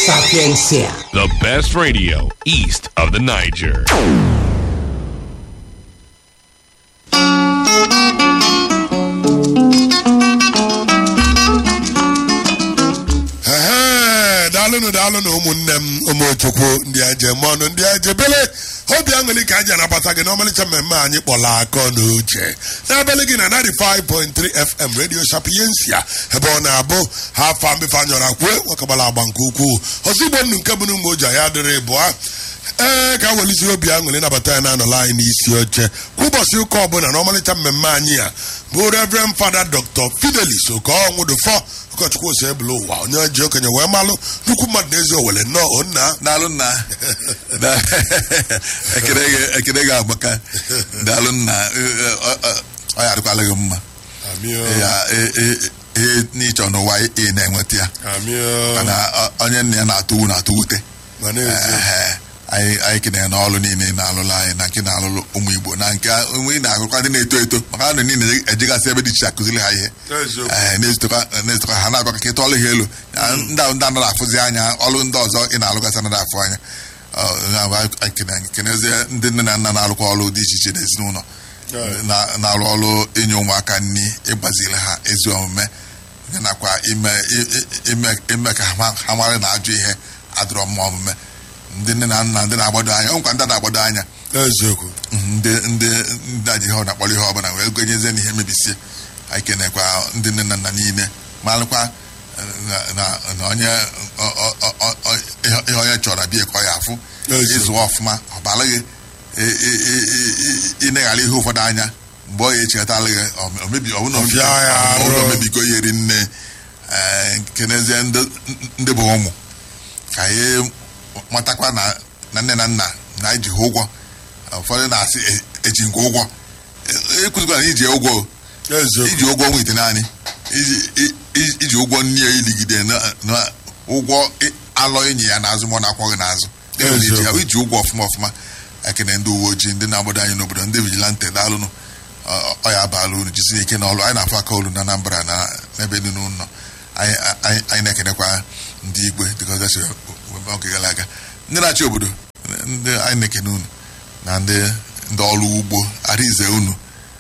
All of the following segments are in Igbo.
Sapiencia. The best radio east of the Niger. Ehe, daalụnụ daalụnụ ụmụnne m ụmụchukwu ndị eje mọnụ ndị ejebele obi aṅụrị ka anyị anabata gị n'ọmalịcha mmemme anyị kpọrọ akọ na uche n'abalị gị na 95.3 fm radio sapiensia ebe ọ na-abụ ha afa mbefe anyọrọ akwe nwakagbara agba nke ukwuu ọzọ igbo nnu nke bụ n'ụmụ oji ya dịrị bụa ee ka welisi obi aṅụrị nabata ya na-anọla anyị n'isi oche kwa ụbọchị ụka ọbụla na ọmalịcha mmemme anyị a bụ reverend fada dr fidelis okonwụdụfọ ụkọchukwu ose ebule ụwa onye ji okenye wee malụ nnukwu mmadụ n'ezi owele nnọọ onna daalụ nna Da- ekele gị- ekele gị agbaka daalụ nna Ee, ọ- ọ- ọ ya adịkwala gị mma Amio. Ya, e- e- ihe n'ịchọ n'ụwa ị na-enweta ya Amio. mana ọ- onye nna ya na-atụ wu na-atụ wute Ma n'ezie. Ehe. anyị anyị kenere n'ọlụ niile ị na-alụlụ anyị na nke na-alụlụ ụmụ igbo na nke onwe ị na-agụkwa ndị na-eto eto maka ha nọ niile ejegasị ebe dị iche akụziri ha ihe Eziokwu. Ee, na-ezitekwa na-ezitekwa ha na-agwa ka ịta ọlụ ha elu Ya, ndị ahụ ndị anaghị afụzi anya ọlụ ndị ọzọ ị na-alụgasị anaghị afụ anya Ọ, ya bụ anyị kene- anyị kenezie ndị nne na nna na-alụkwa ọlụ dị iche iche n'ezinụlọ Right. na- na-alụ ọlụ inye ụmụaka nri ịgbaziri ha ezi omume ya nakwa ime i- i- ime ime ka ha ma- ha mara na ajọ ihe adịrọ mma omume ndị nne na nna ndị na-agbado anya ọ nkwa ndị na-agbado anya eziokwu ndị ndị ndị aji ihe ọ na-akpọrọ ihe ọbụla wee gonyezie n'ihe mebisie anyị kenekwa ndị nne na nna niile malụkwa na na- na onye ọ- ọ- ọ- ọ- ọ- ihe ihe onye chọrọ bịa ka ọ ya afụ Ezi. ịzụ ọfụma ọ bara gị ị- ị- ị- ị- ịneghara ihe ụfọdụ anya mgbe ọ ya echekọtala gị ọ mebi ọ bụna Ọfịa ya arụ. o mebigo ihe ri nne ee, kenezie ndị ndị bụ ụmụ ka anyị matakwa na na nne na nna na anyị ji ha ụgwọ ụfọdụ na-asị "E- eji nke ụgwọ E- ekwuzikwara na iji ụgwọ o. eziokwu iji ụgwọ nwa ite naanị iji- i- i- iji ụgwọ nne ya iligide na- na ụgwọ ị- alọ enyi ya n'azụ ma ọ na-akwọ gị n'azụ Enwere iji ya- Eziokwu. iji ụgwọ ọfụma ọfụma ekene ndị uwe ojii ndị na-agbado anyị n'obodo ndị vigilante daalụnụ Ọ- ọ ya abaala unu jisie ike n'ọlụ anyị na-afụ aka olu na Anambra na n'ebe niile unu nọ anyị anyị- anyị na-ekenekwa ndị igwe dịka ọzọ si wee oge gara aga ndị na-achị obodo ndị anyị na-ekene unu na ndị ndị ọrụ ugbo arize unu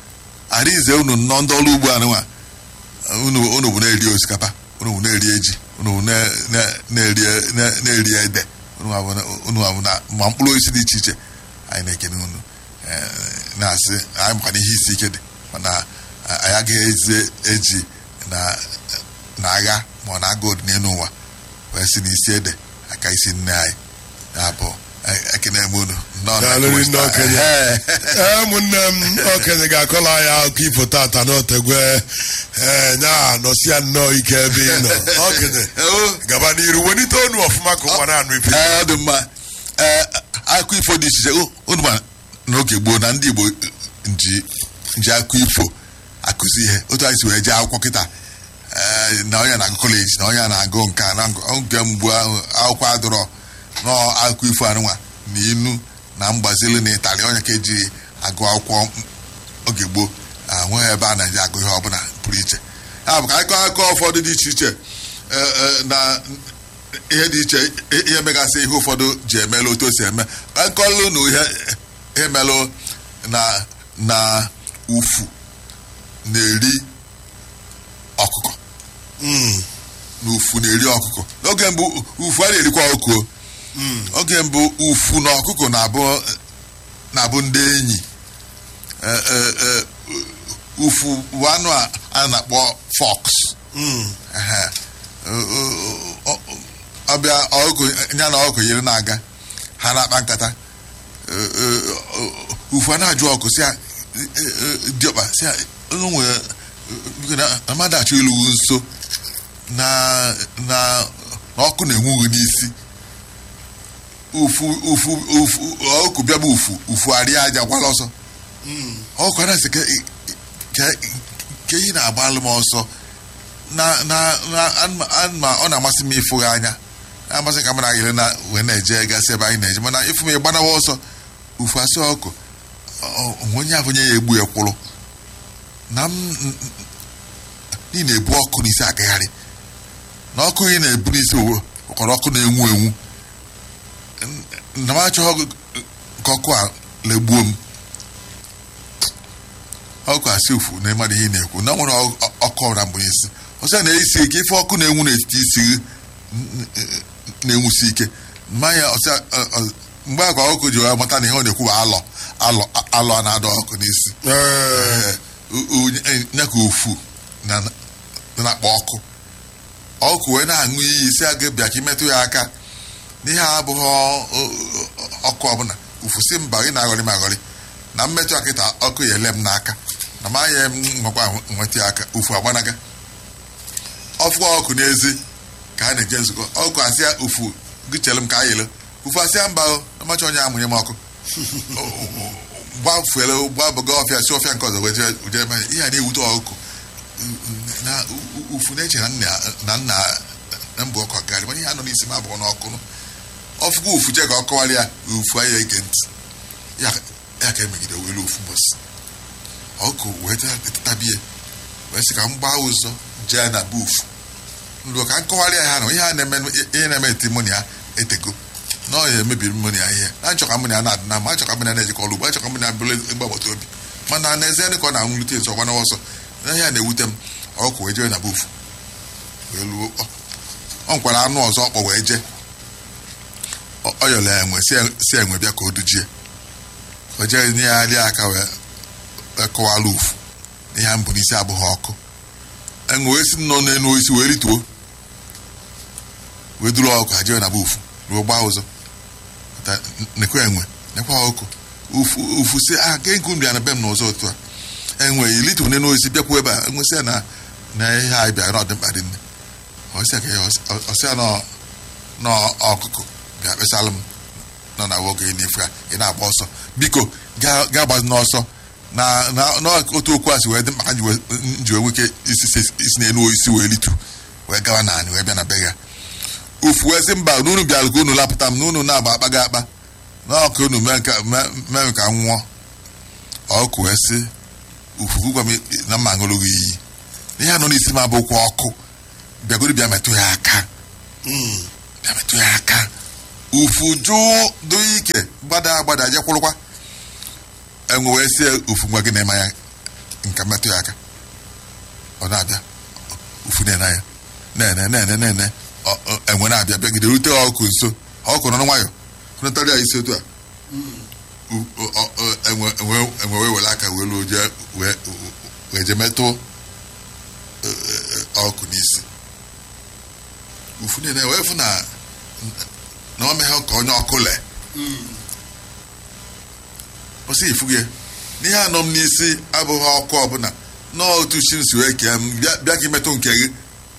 arize unu nnọọ ndị ọrụ ugbo anụnwa unu unu bụ na-eri osikapa unu bụ na-eri eji unu bụ na- na- na-eri na- na-eri ede unu bụ na- unu bụ na ma mkpụrụ osisi dị iche iche anyị na-ekene unu eh, na-asị anyị makwana ihe isi ike dị mana anyị agaghị eze eji na na agha ma ọ na-aga n'elu ụwa wee si n'isi ede aka isi nne anyị ya bụ eh, ekene m unu nnọọ na Daalụ West- ndị okenye. Eh, ee ụmụnne m okenye ga-akọla anyị akụkọ ifo tata n'otegwe ee nya nọsia nnọọ ike ebe ị nọ okenye oh, gaba n'iru welite onu ọfụma ka ụwa na-anụ ife ee, ọ dị mma ee akụkọ ifo dị iche iche o- unu ma n'oge gboo na ndị igbo nji nji akụkọ ifo akụzi ihe otu anyị si wee jee akwụkwọ kịta ee, na onye na-agụ kọleji na onye na-agụ nka na ngụ- oge mgbu ahụ akwụkwọ adụrọ nọọ akụkọ ifo anụnwa na inu na mgbazili na ịtarị onye ka eji agụ akwụkwọ m- oge gboo ahụghị ebe a na-eji agụ ihe ọbụla pụrụ iche ya bụ ka anyị kọọ akụkọ ụfọdụ dị iche iche ee, ee, na ihe dị iche ihe megasị ihe ụfọdụ ji emelụ otu o si eme ka nkọlụ na ihe ihe melụ na na ufu na-eri ọkụkọ na ufu na-eri ọkụkọ n'oge mbụ ufu a na-erikwa ọkụkọ o. oge mbụ ufu na ọkụkọ na-abụ na-abụ ndị enyi Ee, ee, ee, ufu bụ anụ a a na-akpọ fox Ehe. Ọ- ọ- ọ- ọbịa ọkụ ya na ọkụ yiri na-aga ha na-akpa nkata Ee, ee, ọ- ufu a na-ajụ ọkụ si ya ee, ee, diọkpa si ya unu nwere biko na amada achọ ilu nso na na na ọkụ na-enwughị n'isi ufu ufu ufu ọkụ bịaba ufu ufu arịa aja gwala ọsọ ọkụ a na-asị ka- ka- ka ị na-agbalụ m ọsọ na na na anụma- anụma- ọ na-amasị m ịfụ gị anya na-amasị ka m na-agịrị na wee na-eje gasị ebe anyị na-eje mana ịfụ m ịgbanawa ọsọ ufu asị ọkụ ọ- onwe onye ahụ onye ya egbu ya kwụrụ na m ị na-ebu ọkụ n'isi agagharị na ọkụ ị na-ebu n'isi owo ụkọrọ ọkụ na-enwu enwu N- na m achọghị ka ọkụ a legbuo m ọkụ asị ụfụ na ịmara ihe ị na-ekwu na nwere ọ- ọ- ọkụ ọra mgbe isi ọsọ na-esi ike ife ọkụ na-enwu n'etiti isi gị n- n- na-enwusi ike mmanya ọsọ ọ- ọ- mgbe akwa ọkụ ji wee mata na ihe ọ na-ekwu bụ alọ alọ alọ a na-adọ ọkụ n'isi Ee, ya ka ofu na na- na-akpọ ọkụ ọkụ wee na-aṅụ iyi si aga bịa ka imetụ ya aka n'ihe a abụghị ọ- ọ- ọkụ ọbụla ufu si mba ị na-aghọrị m aghọrị na mmetụ akịta ọkụ ya ele m n'aka na ma ya m nwekwa nweta ya aka ufu agbanaga ọfụkwa ọkụ n'ezi ka a na-eje nzukọ ọkụ asịa ufu gịchere m ka a yele ufu asịa mba o amacha onye amụnye m ọkụ gbafuele gbabaga ọfịa si ọfịa nke ọzọ wee jee jee mee ihe a na-ewute ọkụkọ na u- ufu na-eche na nna na nna na mbụ ọkụ agarị mana ihe a nọ n'isi m abụọ n'ọkụ nụ ọfụkwa ufu je ka ọ kọwara ya ufu anya ege ntị ya ya ka emegide welu ofu mbọsị ọkụ wee tabie wee sị ka m gbaa ụzọ jee na be ufu nruo ka m kọwara ya ha na ihe a na-eme ihe na-eme eti moni ya etego na ọ ya emebiri mmoni ya ihe na achọ ka mmoni ya na-adị na mma achọ ka mmoni ya na-ejikọ ọrụ ugbo achọ ka mmoni ya bụrụ egbe agbata obi mana n'ezie ka ọ na-anwụlite nso ọgbana ọsọ na ihe a na-ewute m ọkụ wee jee na be ufu wee luo ọ ọ nkwara anụ ọzọ ọkpọ wee jee Ọ- ọ yọrọ ya enwe si- si enwe bịa ka o dujie o jee nye ya lie aka wee wee kọwara ufu ihe a mbụ n'isi abụghị ọkụ enwe wee si nọ n'elu osisi wee rituo wee duru ọkụ ha jee na be ufu ruo gbaa ụzọ Ta- nekwa enwe nekwa ọkụ ufu ufu si a ke nke unu ya na be m n'ụzọ otu a enwe ilitu n'elu osisi bịakwuo ebe a enwe sị ya na na ihe anyị bịara na ọ dị mkpa dị nne ọsịa ka ya ọsịa nọ n'ọkụkụ bịa kpesalụ m nọ na nwoke n'ife a ị na-agba ọsọ biko gaa gaa gbazi n'ọsọ na na n'otu okwu a si wee dị mkpa ka m ji wee- m ji wee nweke isi isi- isi n'elu osisi wee litu wee gawa naanị wee bịa na be ya ufu wee sị mba n'unu bịara ka unu lapụta m n'unu na-agba akpa gị akpa n'ọkụ unu mee nke mee mee ka m nwụọ ọkụ wee sị ufu gwa m na mma aṅụrụ gị iyi ihe a nọ n'isi m abụkwa ọkụ bịagoro bịa metụ ya aka bịa metụ ya aka ufu jụụ dị ike gbada agbada je kwụrụkwa enwe wee sie ufu nwa gị na-eme ya nke metụ ya aka ọ na-abịa ufu na-ene ya na-ene na-ene na-ene ọ- ọ- enwe na-abịa bịagide rute ọkụ nso ọkụ nọ nwayọ hụnatara ya isi otu a U- ọ- ọ- ọ- enwe enwe- enwe wee were aka wee luo jee wee wee je metụ eh, eh, ọkụ n'isi ufu niile wee fụ na na ọ meghị ka onye ọkụ lee ọsị ifu gị n'ihe anọ m n'isi abụghị ọkụ ọbụla n'otu chi m si wee kee m bịa bịa ka imetụ nke gị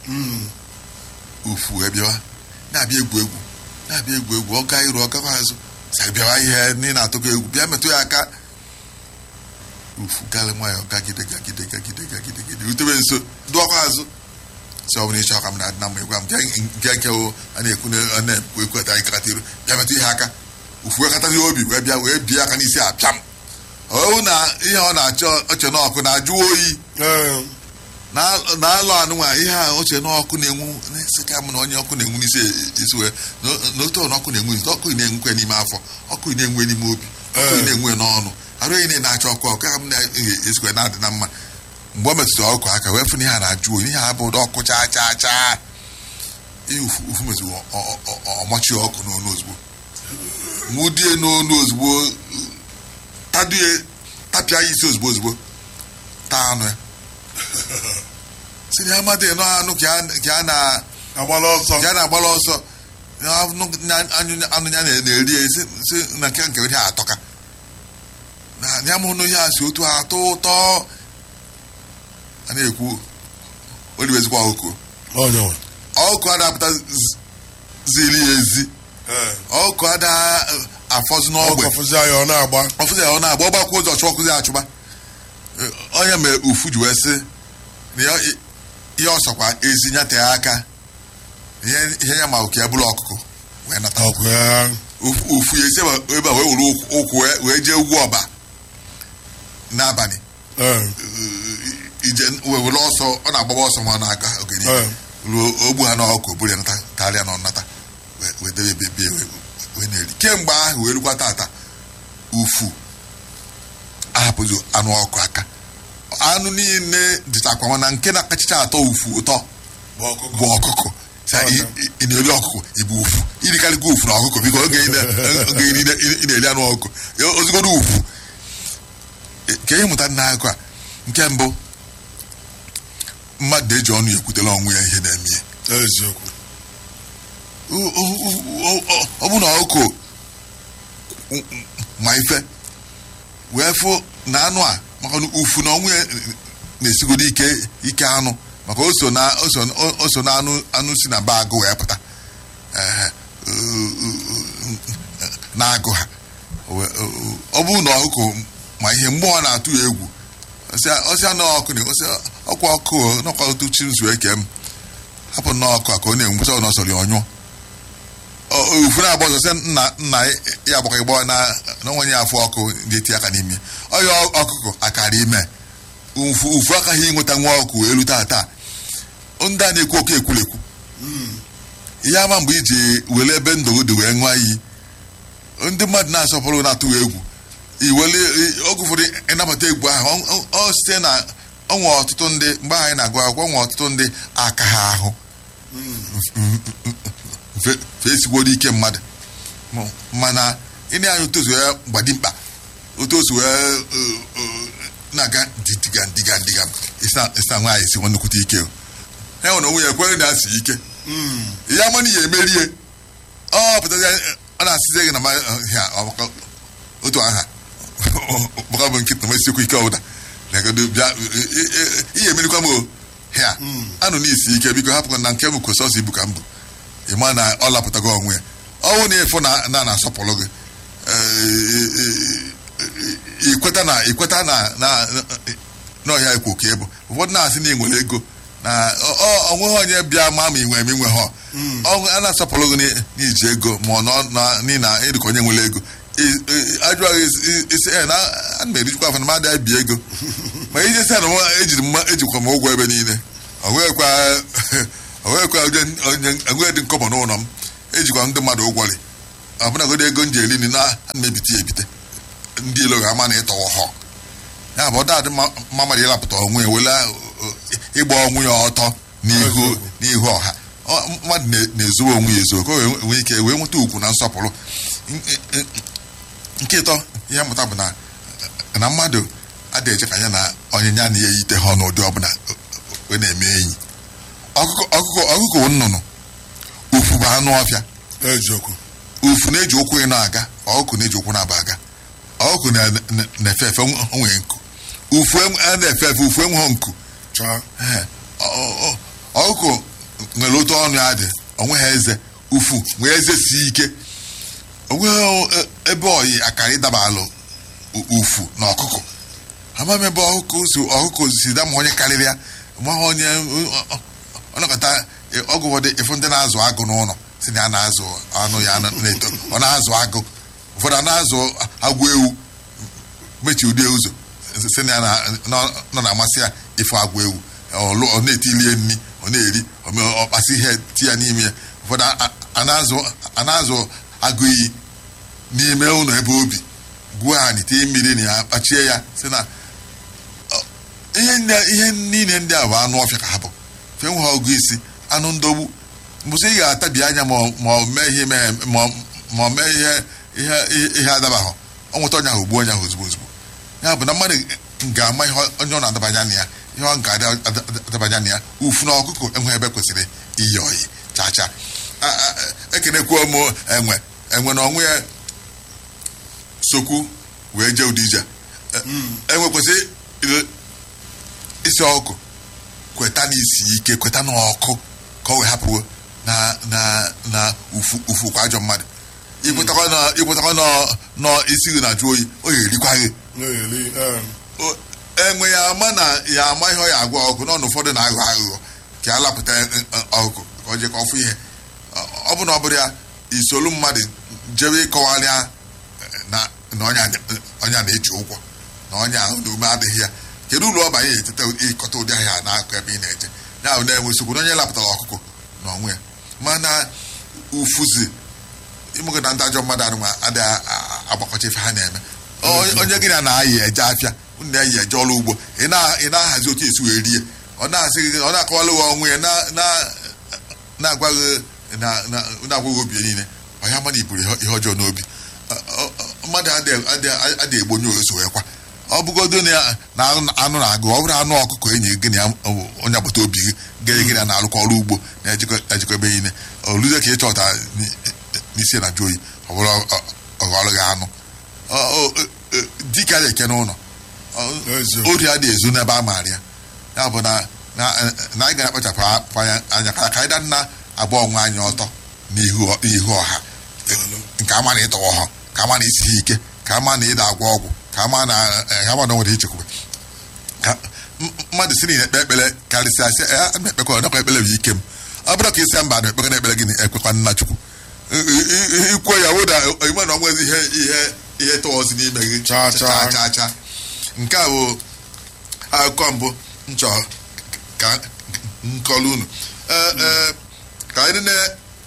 ufu wee bịawa na-abịa egwu egwu na-abịa egwu egwu ọ gaa iru ọ gakwa azụ sa bịawa ihe ndị na-atụkọ egwu bịa metụ ya aka ufu gali nwayọ gagide gagide gagide gagide gagide rutebe nso dụọkwa azụ sị ọ bụrụ ịchọ ka m na-adị na mma ịgwa m nke nke o a na-ekwu na a na-ekwu ekwu ata anyị kata iru bịa metụ ihe aka ufu wee katazi obi wee bịa wee bie aka n'isi apịa m ọwụ na ihe ọ na-achọ oche n'ọkụ na-ajụ oyi Ee, na- na-alụ anụnwa ihe a oche n'ọkụ na-enwu na-esi ka m na onye ọkụ na-enwu n'isi esi wee na- na otu ọ na ọkụ na-enwu n'isi ọkụ na-enwukwe n'ime afọ ọkụ na-enwe n'ime obi ọkụ Ee. na-enwe n'ọnụ arụ enyi na-achọ ọkụ ọkụ ka m na-esikwe na-adị na mma mgbe ọ metụtara ọkụ aka wee fụ na ihe a na-ajụ oyi ihe a bụ ụdị ọkụ chaa chaa chaa ihe ufu ufu metụrụ ọ- ọ- ọ- ọ- ọmọchi ọkụ n'onu ozugbo nwudie n'onu ozugbo tadie tapịa ya isi ozugbo ozugbo taa anụ ya si na amadị nọ anụ ka a- ka a na agbala ọsọ ya na-agbala ọsọ na anụ ya- anụ- anụ ya na- na-eri ya si si na nke nke ihe atọka na ya mụ nụ ihe a si otu a atọ ụtọ a na-ekwu oliwezikwa ọkụ onye nwe ọkụ adapụta z- ziri ya ezi Ee, ọkụ ada afọzụ n'ọgbe ọkụ fụzi ya ọ na-agba ọfụzi ya ọ na-agba ọgbakwa ụzọ chụọ ọkụzi achụba Ee, onye mere ufu ji wee sị na ya- ihe ọsọkwa ezi nyate ya aka ihe ihe ya ma oke ya bụrụ ọkụkụ wee nata ọkụ ya Ufu- ufu ya esi ebe ebe a wee were ụkwụ- ụkwụ wee- wee jee ugwu ọba n'abalị Ee, Ee, ije wee were ọsọ ọ na-agbaba ọsọ ma ọ na-aga oge niile Ee. ruo ogbu ha n'ọkụ buru ya nata karịa na ọ nata edebe ebebie wee na-eri kemgbe ahụ wee rukwa tata ufu ahapụzi anụ ọkụ aka anụ niile dịchakwa mana nke na-akachicha atọ ufu ụtọ bụ ọkụkọ bụ ọkụkọ Sa ị- ị ị na-eri ọkụkọ ibu ufu irikarịkwa ufu na ọkụkọ biko oge ị na- oge ị na- ị na-eri anụ ọkụkọ ya- ozugbo ufu E- ka ihe mụta n'akụ a nke mbụ mmadụ na-eji ọnụ ya ekwutela ọnwụ ya ihe na-eme ya eziokwu O- o- o- o- ọ bụ na ọkụ ma ife wee fụ na anụ a maka na ufu na ọnwụ ya na-esigodo ike ike anụ maka o so na o so o so na anụ anụ si na ba agụ wee pụta Ehe, na-agụ ha We- ọ bụrụ na ọkụ ma ihe mgbe ọ na-atụ ya egwu ọsịa na ọkụ na ọsịa ọkwa ọkụ o, n'ọkwa otu chi nzu eke m hapụ nnọọ ọkụ a ka ọ na-enwu sọ na ọsọrọ ya ọnyụọ ofu na-agba ọzọ sị nna nna ya agbakọ ịgbọ na na onwe ya afọ ọkụ ji eti aka n'ime ọya ọkụkọ akara ime ufu ufu akaghị ịnweta nwa ọkụ elu taa taa ndị a na-ekwu oke ekwulekwu ihe ama mgbe iji were ebe ndụ dị wee ṅụọ iyi ndị mmadụ na-asọpụrụ na-atụghị egwu iwele oge ụfọdụ ịnabata egwu ahụ ọ- ọ- ọ site na ọnwe ọtụtụ ndị mgbe anyị na-agụ akwụkwọ nwe ọtụtụ ndị aka ha ahụ fe- fesigworo ike mmadụ M- mana ịna anya otu o si wee gbadi mkpa otu o si wee eh, eh, na-aga diga ndiga ndiga ịsa nwaanyị si nnukwute ike o. ya nwere onwe ya ekwere na asị ike ya mana ya emerie ọ pụtazi ọ na-asịzi gị na ma ha ọ- otu aha maka bụ nkịta ma esikwu ike ọbụla legodo bịa ihe emerikwa m o ha anụ n'isi ike biko hapụkwa na nke m kwesịrị ibu ka m bụ ịma na ọ lapụtago onwe ya ọnwụ na ịfụ na na na-asọpụrụ gị eh, ikweta na ikweta na na n'ọhịa ikwu ka ịbụ ụfọdụ na-asị na ị nwere ego na ọ- ọ- onweghị onye bịa ma ma inwe ma inwe ha ọnwụ a na-asọpụrụ gị n'i- n'iji ego ma ọ nọ na- n'ihi na ịdịka onye nwere ego I- i- ajụghị isi- isi "Eh, na ana m erijikwa afọ na mmadụ abịa ego ma ije sị na mụ- ejiri mma ejikwa m ụgwọ ebe niile o nweghịkwa o nweghịkwa onye onye enweghị dị nkọbọ n'ụlọ m ejikwa ndị mmadụ ụgwọrị ọbụnagodo ego m ji eri nri na ana m ebite ya ebite ndị ilo ga-ama na ịtọwọ họ ya bụ ọ dadị mma mma mmadụ ịlapụta onwe ya wele ịgba onwe ya ọtọ n'ihu n'ihu ọha Ọ- mmadụ na- na-ezowe onwe ya ezo ka o wee nwee ike wee nweta ugwu na nsọpụrụ N- n- nke ịtọ ihe mmụta bụ na na mmadụ adịghị eche ka ya na onye ya na ya eyite ha n'ụdị ọbụla wee na-eme enyi ọkụkọ ọkụkọ ọkụkọ bụ nnụnụ ufu bụ anụ ọfịa eziokwu ufu na-eji ụkwụ ịnọ aga ọkụkọ na-eji ụkwụ na-aba aga ọkụkọ na- na- na-efe efe nwee nku ufu enwe- a na-efe efe ufu enweghị nku chaa Ee, ọ- ọ- ọ- ọkụkọ nwere otu ọnụ ya dị onweghị eze ufu nwee eze si ike onweghị e- ebe oyi akara ịdaba alụ u- ufu na ọkụkọ ama m ebe ọkụkọ si ọkụkọ si dama onye karịrị ya maghị onye ọnọkọta ọgụ ụfọdụ ịfụ ndị na-azụ agụ n'ụlọ si na ya na-azụ anụ ya na-eto ọ na-azụ agụ ụfọdụ a na-azụ agwọ ewu mechie ụdị ụzọ si na ya na- nọ nọ na-amasị ya ịfụ agwọ ewu ọlụ- ọ na-etilie nri ọ na-eri ome- ọkpasị ihe ti ya n'ime ya ụfọdụ a- a- a na-azụ- a na-azụ agụ iyi n'ime ụlọ ebe obi gbuo ha tie mmiri na ya kpachie ya si na ọ- ihe ndị- ihe niile ndị a bụ anụ ọfịa ka ha bụ fe nwe ha ọgụ isi anụ ndogbu mbụsị ị ga-atabi anya ma ọ- ma ọ mee ihe mee- ma ọ- ma ọ mee ihe ihe ihe adabahụ ọ nweta onye ahụ gbuo onye ahụ ozugbo ozugbo ya bụ na mmadụ ga-ama ihe onye ọ na-adabanye anya ya ihe ọ ga-adabanye anya ya ufu na ọkụkọ enwe ebe kwesịrị iyi oyi chaa chaa A- a- ekenekwuo m enwe enwe na ọnwụ ya sokwu wee jee ụdị ije enwe kwesịrị ile- isi ọkụ kweta n'isi ike kweta n'ọkụ ka ọ wee hapụ na na na ufu ufu kwa ajọ mmadụ ikwetakwa na ikwetakwa na na isi gị na-ajụ oyi o ga-erikwa gị na-eri em, O- enwe ya ama na ya ama ihe ọ ya agwa ọgụ n'ọnụ ụfọdụ na-aghọ aghụghọ ka ya lapụta ọgụ ka ọ jee ka ọ fụ ihe Ọ- ọ bụ na ọ bụrụ ya isolu mmadụ jebe ịkọwarịa na na ọnya ọnya na-eji ụgwọ na ọnya ahụ na ume adịghị ya kedu uru ọ banye eteta ịkọta ụdị ahịa n'akụ ebe ị na-eje ya bụ na-enwe nsogbu na onye lapụtara ọkụkọ na onwe ya mana ufuzi ịmụgo na ndị ajọ mmadụ anụma adịghị agbakọcha ife ha na-eme Onye- onye gị na na-ayị eje afịa unu na-eyi eje ọrụ ugbo ị na- ị na-ahazi otu esi wee rie ọ na-asị gị ọ na-akọwalụ gị ọnwụ ya na- na- na-agwaghị na- na- na-agwaghị obi ya niile ọ ya mana iburu ihe ihe ọjọọ n'obi Ọ- ọ- ọ- mmadụ adịghị adịghị- adịghị egbo onye oso wee kwa ọ bụgodo na ya- na anụ anụ na-agụ ọ bụrụ anụ ọkụkọ enyi gị na ya ọ- onye agbata obi gị gịrị gị na na-alụkọ ọrụ ugbo na-ejikọ ebe niile oluze ka ị chọta n- n'isi na jụ oyi ọ bụrụ ọghọrọ gị anụ Ọ- ọ- ọ- dike adịghị eke n'ụlọ Ọ- Eziokwu. ori adịghị ezu n'ebe a maara ya ya bụ na na na anyị ga-akpachapụ anya anya ka ka anyị da nna agba onwe anyị ọtọ n'ihu n'ihu ọha nke ama na ịtọwa ọha ka ama na isi ike ka ama na ịda agwọ ọgwụ ka ama na eh, ka ama na o nwere ichekwube ka m- mmadụ si na ekpe ekpere karịsịa sị "Eh, ana m ekpekwa ọnakwa ekpere bụ ike m ọ bụrụ ka isi mba na ekpekọ na ekpere gị ekwekwa nna chukwu I- i- i- ikwuo ya wụda ime na onwezi ihe ihe ihe tọwọzi n'ime gị Chaa, chaa. chaa chaa nke a bụ akụkọ mbụ m chọrọ ka nkọlu unu Ee, ee, ka anyị na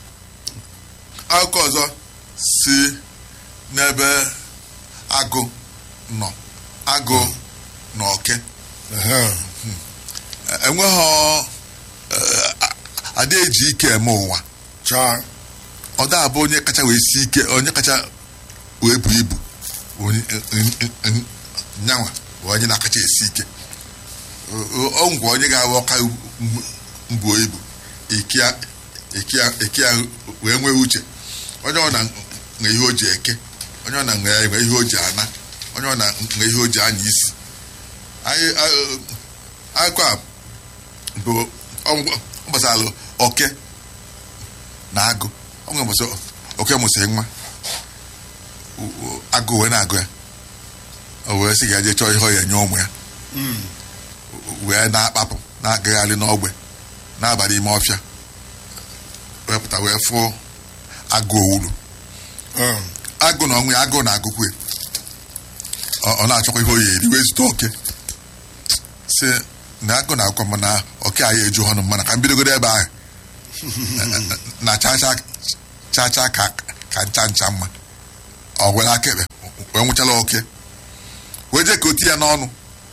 akụkọ ọzọ si n'ebe agụ nọ agụ na oke Ehe. enweghị ada eji ike eme ụwa Chaa. ọ da abụ onye kacha wee si ike onye kacha wee bu ibu onye nyanwa bụ onye na-akacha esi ike ọ ngwa onye ga-awa ọka mbuo ibu ike ya- ike ya- ike ya wee nwee uche onye ọ na nwe ihe o ji eke onye ọ na nwe nwe ihe o ji ana onye ọ na nwe ihe o ji anya isi anyị a- akụkọ a bụ ọ gbasara oke na agụ ọ nwere mbọsị oke mụsịrị nwa U- u- agụ wee na-agụ ya o wee sị ga je chọọ ihe ọ ya nye ụmụ ya wee na-akpapụ na-agagharị n'ogbe n'abalị ime ọfịa wepụta wee fụọ agụ owulu Um, agụ na ọnwụ ya agụ na agụkwe ọ ọ na-achọkwa ihe o ya eri wee zute oke si na agụ na agụkwa mana oke anyị eju ọnụ mana ka m bidogodo ebe ahụ na chacha chacha ka ka ncha ncha mma ọ were aka ekpe wee nwụchala oke wee jee ka o ti ya n'ọnụ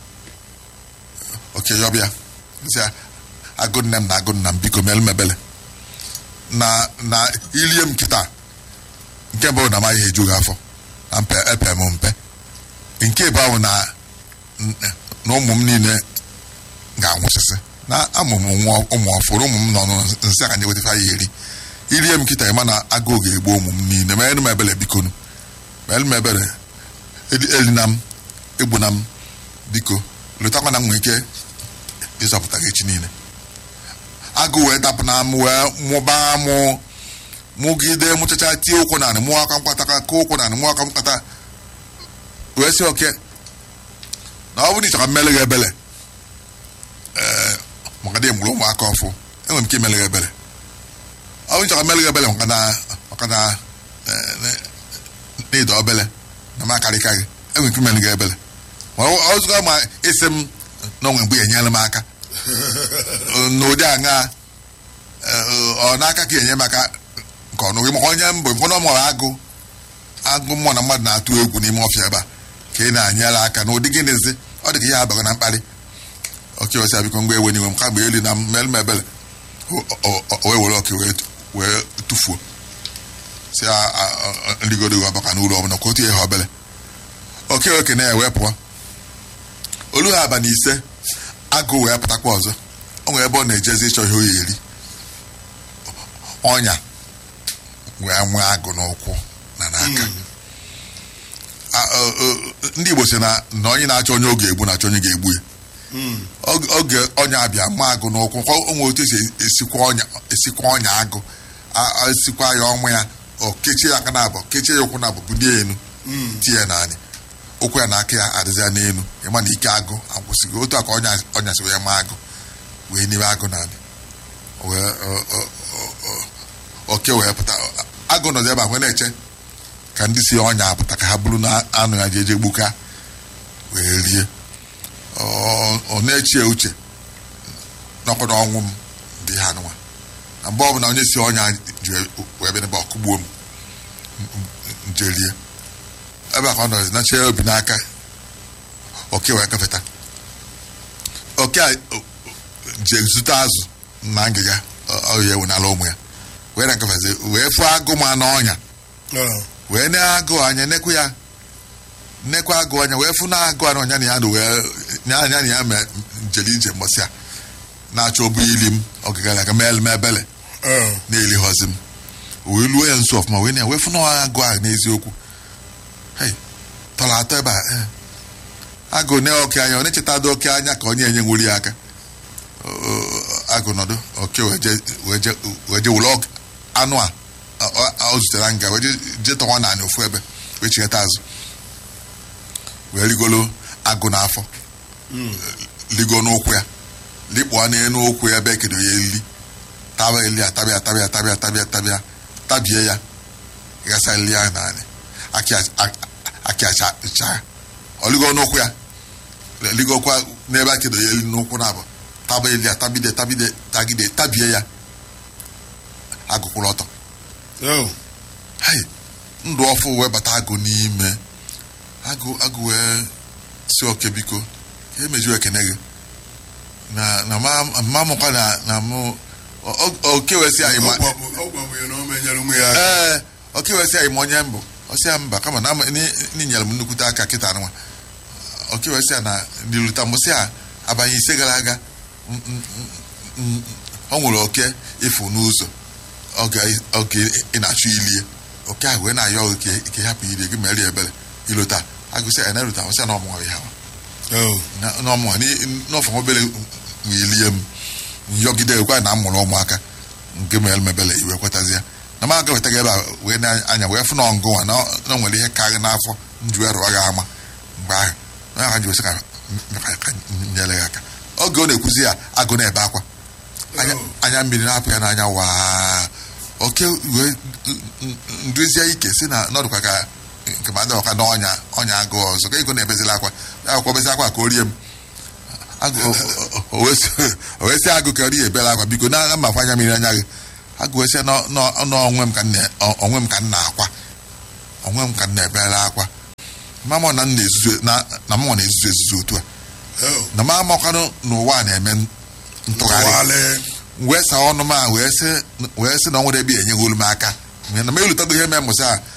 oke yọbịa sị ya agụ nne m na agụ nna m biko mere m ebele na na ilie m kịta nke mbụ na amaghị eju gị afọ na mpe epe m mpe nke bụ ahụ na na ụmụ m niile ga-anwụsịsị na amụ m nwa ụmụ ọfụrụ ụmụ m nọ nsị ka nye wetafa ya eri irie m kịta ịma na agụụ ga-egbu ụmụ m niile mere m ebele bikonu mere m ebele eli- elina m egbuna m biko letakwa na m nwere ike ịzọpụta gị echi niile agụ wee dapụ na m wee mụbaa mụ mụgide mụchacha tie ụkwụ narị mụọ aka mkpata ka kụọ ụkwụ narị mụọ aka mkpata wee sị oke na ọ bụrụ na ị chọrọ mmele gị ebele ee maka na ị mụrụ ụmụaka ọfụ enwere m ike imele gị ebele ọ bụrụ na ị chọrọ mmele gị ebele maka na maka na ee, na- na ịda obele na m akarịka gị enwere m ike imele gị ebele ma ọ ọ zụga ma isi m na onwe mgbe enyere m aka n'ụdị aṅa ọ n'aka ka enye m aka nke ọnụ gị maka onye mbụ mkpọrọ mụrụ agụ agụ mmụọ na mmadụ na-atụ egwu n'ime ọfịa ebe a ka ị na-anyere aka n'ụdị gịnịzi ọ dị ka ihe abaghị na mkparị oke osi abiko mgbe ewe n'iwe m ka mgbe elu na mmel m ebele o- o- o wee were oke wee wee tụfuo si a- a- a- nrigoro gị ọbaka n'ụlọ ọbụla ka otu ihe obele oke oke na-ewe pụọ olu ha abalị ise agụ wee pụtakwa ọzọ o nwere ebe ọ na-ejezi ịchọ ihe o ya eri ọnya wee nwee agụ n'ụkwụ na n'aka A- ọ- ọ- ndị Igbo sị na na onye na-achọ onye oge egbu na-achọ onye ga-egbu ya Oge- oge ọnya abịa ma agụ n'ụkwụ ka o nwere otu esi esikwa ọnya esikwa ọnya agụ A- a- esikwa ya ọnwụ ya o kechie ya aka na abụọ kechie ya ụkwụ na abụọ bulie elu tie ya n'anya ụkwụ ya na aka ya adịzịa n'elu ịma na ike agụ agwụsịgo otu a ka ọnya ọnya si wee ma agụ wee n'ime agụ n'anya wee ọ- ọ- ọ- ọ- oke wee pụta agụ nọzi ebe a wee na-eche ka ndị si ọnya apụta ka ha bụrụ na anụ ya jeje gbuka wee rie Ọ- ọ na-echi ya uche n'ọkwa na ọnwụ m dị ha nwa na mgbe ọbụla onye si ọnya ji wee bịa n'ebe ọkụgbuo m njelie ebe a ka ọ nọzi na chee obi n'aka oke wee gafeta oke a o- je zute azụ na ngịga ọ ya ewu n'ala ụmụ ya wee na ngafezi wee fụọ agụ ma n'ọnya Oh. wee na-agụ anya nekwu ya nnekwa agụ anya wee fụ na agụ anya ọnya na ya nụ wee nya anya na ya mee njeli nje mbọsị a na-achọ obu ili m ogigara aga mee m ebele Oh. na-eli họzi m wee luo ya nso ọfụma wee na ya wee fụ na agụ a n'eziokwu hei tọrọ atọ ebe a eh. agụ ne oke anya ọ na-echeta dị oke anya ka onye enye nwuri ya aka O- o- agụ nọdụ oke wee je- wee je wee je wụlọ anụ a ọ- ọ ọ zutere nga wee je- je tọwa naanị ofu ebe wee chighata azụ wee rigolo agụ n'afọ ligo n'ụkwụ ya likpụọ n'elu ụkwụ ya ebe ekedo ya elili taba eli ya tabịa tabịa tabịa tabịa tabịa tabie ya gasa eli ya naanị akị acha cha ọligo n'ụkwụ ya ligokwa n'ebe akedo ya eli n'ụkwụ na abụ taba eli ya tabide tabide tagide tabie ya agụkwụrụ ọtọ Oh. hai ndụ ọfụ wee bata agụ n'ime agụ agụ wee si oke biko ka emeju ekene gị na na ma ma mụkwa na na mụ o- o- oke wee si anyị ma Ọ gwabụ- ọ gwabụ ya na o menyere ụmụ ya aka. ee oke wee si anyị ma onye mbụ ọ sị ya mba kama na ama- ni- ni nyere m nnukwute aka kịta nwa oke wee si ya na n'iluta m sị ya abanye ise gara aga m- m- m- m- ọ nwere oke ịfụ n'ụzọ oge oge ị na-achọ ilie oke ahụ wee na-ayọ gị ka ka ị hapụ ilie gị mere ya ebere ilota agụsị ya na-eluta m sị ya na ọmụnwa ya ha Oh. na- n'ọmụnwa n'ọfọ obere ilie m nyọgide kwa na amụrụ ụmụaka nke mere m ebere iwe kwetazie na m aga wetaga ebe a wee na-anya wee fụ na ọngụnwa na na o nwere ihe karịrị n'afọ nju ya rụọ gị ama mgbe ahụ onye ahụ ji wesị ka ka- ka nyere ya aka oge ọ na-ekwuzi ya agụ na-ebe akwa anya anya mmiri na-apụ ya n'anya waa oke wee nduzie ike si na nọdụkwa ka nke ma dọka n'ọnya ọnya agụ ọzọ ka ego na-ebezila akwa ya akwụkwọ bezi akwa ka o rie m agụ o- o- o wee sị- o wee sị agụ ka ọ rie ebela akwa biko na na mmakwa anya mmiri anya gị agụ wee sị nọ- nọ- nọ onwe m ka m na- ọ- onwe m ka m na-akwa onwe m ka m na-ebela akwa mama na m na-ezuzu na na mụnwa na-ezuzu ezuzu otu a Oh. na m amakwanụ n'ụwa a na-eme ntụgharị Tụgharị. wee saa ọnụ m a wee sị wee sị na ọ nwere ebe enyeghị olu m aka na m elutago ihe mee mụsị a